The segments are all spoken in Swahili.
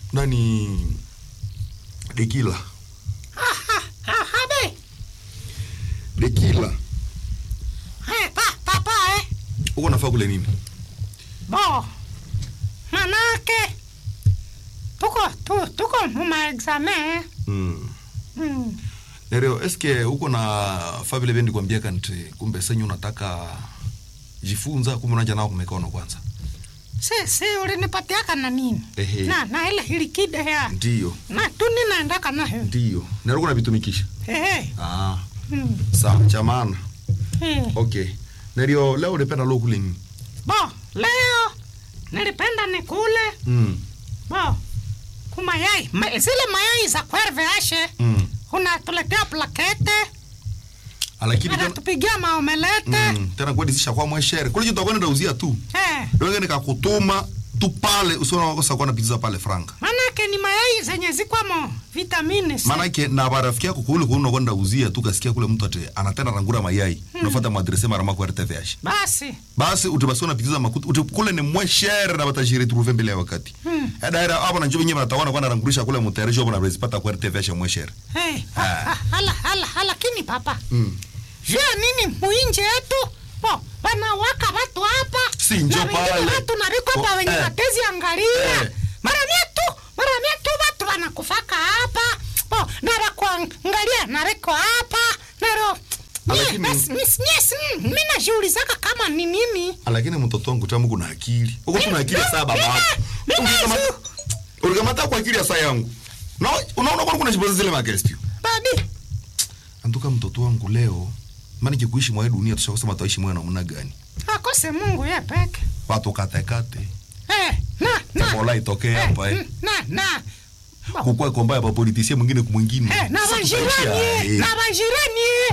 nani dekila habe dekila eh, pa, papa eh. uko nafaa kule nini bo manake tuko tu, tuko mumaexame eh. mm. mm. nereo eske uko na fa vile vendi kwambia kanti kumbe senyu unataka jifunza kumbe unaja nao kumekono kwanza si si ulinipatiaka na nini Ehe. na na ile ilikide ya ndiyo na tu ninaendaka nayo ndiyo nereo kuna vitumikisha Ehe. ah. mm. sawa cha maana eh. okay nereo leo ulipenda lo kule nini bo leo nilipenda nikule mm. bo kumayai Ma, zile mayai za kwerve ashe mm. unatuletea plakete lakini tena anatupigia maomelete mm. tena kweli zisha kwa mweshere kule kitu akwenda uzia tu eh. donge nikakutuma tu pale usiona wakosa kuwa na pizza pale franga manake ni mayai zenye zikwamo vitamini C. manake na barafiki yako kule kule unakwenda uzia tu kasikia kule mtu ate anatenda rangura mayai unafuata madrese mara mako RTVH basi basi utibasi na pizza makuti uti kule ni mweshere na batajiri trouver mbele ya wakati Hmm. daira hapo na njoo nyewe nataona kwa narangurisha kule mutayarisho hapo na rezipata kwa RTVH mweshere hey. Ah. ah, hala, hala, hala, lakini papa mm. jua nini muinje yetu bo wanawaka watu hapa Si njo na wengine pale. watu nariko hapa Oh, wenye eh. watezi angalia Eh. mara mietu mara mietu watu wanakufaka hapa bo nara kuangalia nariko hapa naro Lakini- mi najiulizaka kama ni nini lakini mtoto wangu tamu kuna akili uko kuna akili saa baba yako Mimi- mimi Ulikamata- zu- ulikamata kwa akili ya saa yangu na unaona kwa kuna jiboza zile makesti babi antuka mtoto wangu leo maana kikuishi mwa hii dunia tushakosema tutaishi mwa namna gani akose mungu ye peke watu kate kate Eh, na na Ebola itokee Eh, hapa eh mm, na na Bo. kukua komba ya politisia mwingine kumwingine Eh, na Sasa bajirani tutaishia, eh, eh. na bajirani eh.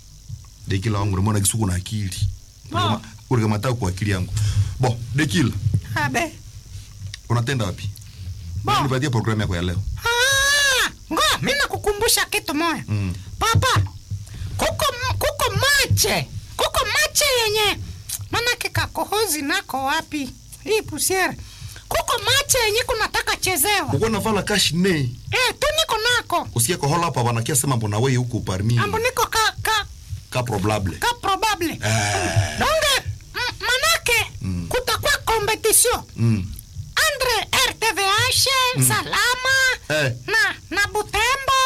dekila wangu namona kisuku na akili Bo. ulikamata kwa akili yangu bo dekila abe unatenda wapi Bo. nipatie programu yako ya leo Ah, ngo mi nakukumbusha kitu moya Mm. papa kuko kuko mache kuko mache yenye manake kakohozi nako wapi hii pusiere kuko mache yenye kunataka chezewa uko navala kash ne eh, tu niko nako usikie kohola hapa wanakia sema mbona wewe huko parmi ambo niko ka, ka, ka probable ka probable eh donge m- manake Mm. kutakuwa competition mm. andre rtvh salama Eh. na na butembo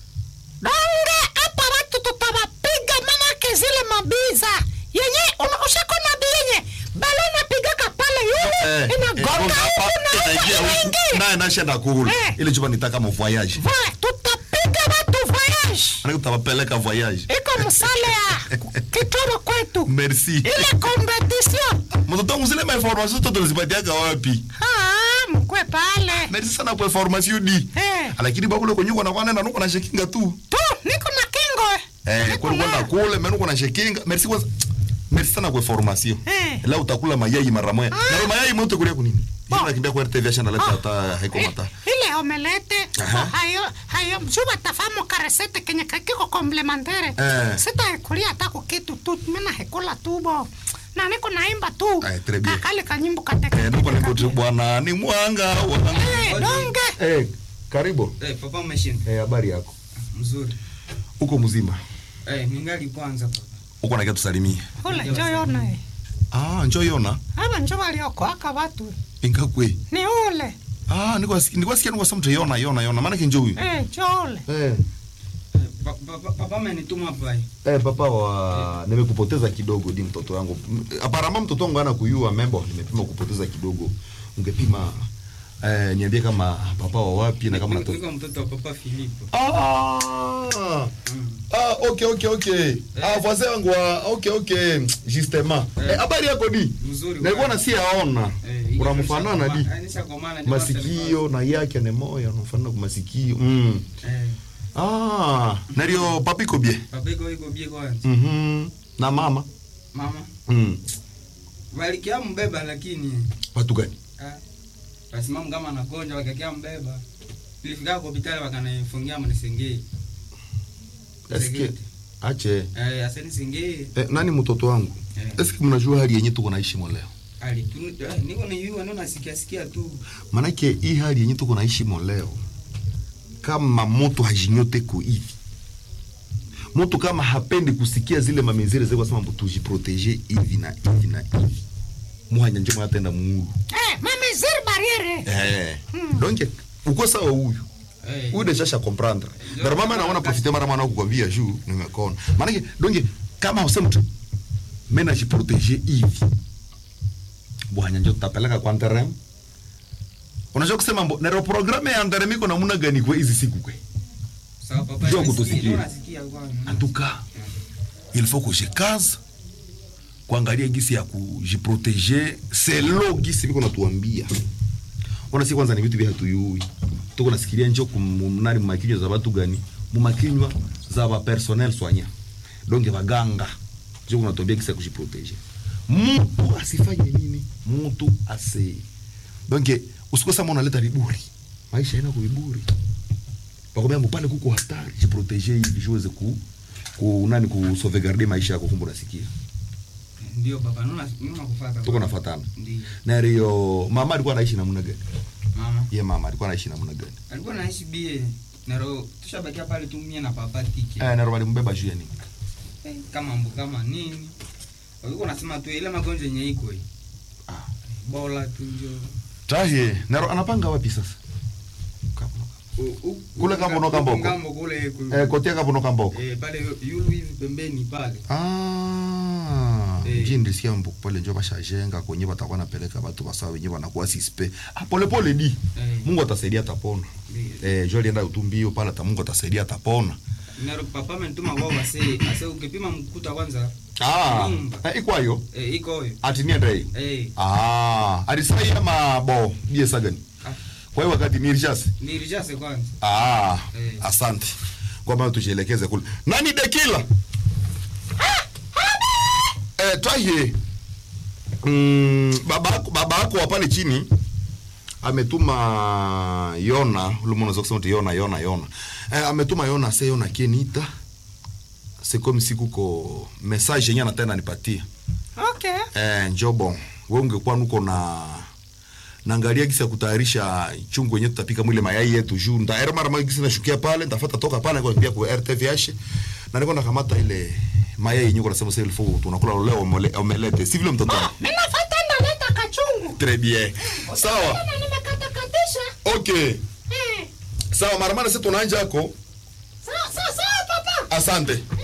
donge hapa watu tutawapiga manake zile mabiza yenye una- ushakona bi yenye balo napigaka pale yule Eh, inagonga eh, hapa huku na inaingia huku huku inaingia naye nashenda kule Eh. ile chupa nitaka mo voyage Va, tutapiga watu voyage Maana tutawapeleka voyage iko msale ya kitoro kwetu merci ile competition mtoto wangu zile information zote tulizipatiaka wapi ah, mkwe pale merci sana kwa information di Eh. lakini babu leo kwenye uko na nuko na shekinga tu tu niko na kingo eh. eh Niko kwa kwenda na- kule mimi nuko na shekinga merci kwa merci sana kwa information Eh. leo utakula mayai mara moja Ah. na mayai mtu kulia kunini Bo. Yeye anakimbia kwa RTV shanda leta Ah. hata haiko mata I- ile omelete Aha. oh, hayo hayo msuba tafamu karesete kenye kakiko komplementere Eh. sitaekulia hata kukitu tu mina hekula tu bo na niko naimba tu Eh, très bien. kakale kanyimbo eh nuko niko katekateka bwana ni mwanga wa donge eh karibu Eh, papa umeshinda. eh habari yako Mzuri. uko mzima Eh, ningali kwanza papa. uko na kitu tusalimie ule njo yona eh. ah njoo yona aba njo waliokoaka watu ingakwe ni ule ah niko niko sikia niko samta yona yona yona maana kinjo huyu eh, njo ule eh Eh, pa- pa- pa- Papa amenituma hapa. eh. Eh, papa wa nimekupoteza kidogo di mtoto wangu. M- Aparama mtoto wangu ana kuyua membo nimepima kupoteza kidogo. Ungepima eh, niambie kama papa wa wapi na kama Niko- natoka. niko mtoto wa papa Filipo. Ah! Mm. Ah, okay okay okay. Ah, voisin wangu wa okay okay, justement. Eh. Eh, habari yako di? Mzuri. Nilikuwa bwana. na si aona. Eh, Unamfanana di? nishakomana- eh, nishakomana, ndio Masikio na yake ni moyo, unafanana kwa masikio. Mm. nasema. Eh, Ah, nario papi kobie. papa iko iko bie kwanza. Mhm. Na mama. Mama, Mm. walikia mbeba lakini Watu gani? ah, wasimama kama anagonja wakakia mbeba. Nilifika kwa hospitali wakanifungia mnisengei. Eske ache Eh, aseni sengei. eh, nani mtoto wangu Eh. eske mnajua hali yenye tuko naishi mwa leo alitu eh, niko ni yua ndio nasikia sikia tu manake hii hali yenye tuko naishi mo leo kama moto hajinyote ko hivi moto kama hapendi kusikia zile mamezere zile kwasema mbu tujiprotege hivi na hivi na hivi muhanya njema yatenda muulu Eh, mameziri bariere. eh donc uko sawa huyu eh, huyu deja sha comprendre Ndio. ndio mama naona profiter mara mwana kukwambia juu nimekona maana donc kama useme mtu mimi najiprotege hivi bwana njo tutapeleka kwa terrain unajua kusema mbo nero programme ya terrain iko namna gani kwa hizi siku kwe sawa papa Njoo nasikia- kutusikia. ndio nasikia kwa en tout cas il faut que je case kuangalia gisi ya kujiproteger selo gisi biko natuambia ona si kwanza ni vitu vya hatuyui tuko nasikilia njo kumnari mumakinywa za watu gani mumakinywa za ba personnel soignant donc baganga njo kunatuambia gisi ya kujiproteger mtu asifanye nini mtu ase donc usikosa mwana leta viburi maisha ina kubiburi pakwambia mpale kuko hatari jiproteger hivi jiweze ku ku nani ku sauvegarder maisha yako kumbe unasikia ndio papa ndio ndio nakufuata tuko nafatana ndio na rio mama alikuwa anaishi namna gani mama ye mama alikuwa anaishi namna gani alikuwa naishi bie naro tushabakia pale tu mie na papa tike eh na robali mbeba juu ya nini Eh, kama mbu kama nini walikuwa nasema tu ile magonjwa yenye iko hii Ah. bola tu njo tahe na ro anapanga wapi sasa U- u- Kule u- Kambo no u- Kamboko. Kambo kule ku- eh kotia kapo no kamboko eh, pale yulu hivi pembeni pale ah Eh. njini ndisikia mbu pale njo bashajenga kwenye batakuwa napeleka watu basawa wenyewe wanakuwa sispe ah pole pole di Eh. Mungu atasaidia atapona Ndio. eh jo alienda utumbio pale ata Mungu atasaidia atapona naro papa amenituma kwao wase ase ukipima mkuta kwanza ah Nyumba. eh, ikwayo eh, iko hiyo ati niende eh, ah alisai ama bo bie sagani ah, kwa hiyo wakati ni richasi nirijase kwanza Ah, Eh. asante kwa maana tujielekeze kule. Nani Dekila? Eh, twaye. Mm, baba yako baba yako wa pale chini ametuma Yona, ule mwana unaweza kusema ati Yona Yona Yona. Eh, ametuma Yona se Yona kienita. C'est comme si kuko message yenye anataka nipatie. Okay. Eh, njo bon. Wewe ungekuwa nuko na naangalia gisi ya kutayarisha chungu yenyewe tutapika mwile mayai yetu juu ntaera mara moja gisi nashukia pale ntafuata toka pale kwa pia kwa RTVH na niko nakamata ile mayai yenyewe kwa sababu sasa ilifo tunakula leo omele- omelette si vile mtoto wangu Mimi nafuata ndaleta kachungu. très bien sawa Tena nimekatakatisha. okay Eh. sawa mara mara sisi tunaanja hako Sawa sawa sawa papa. asante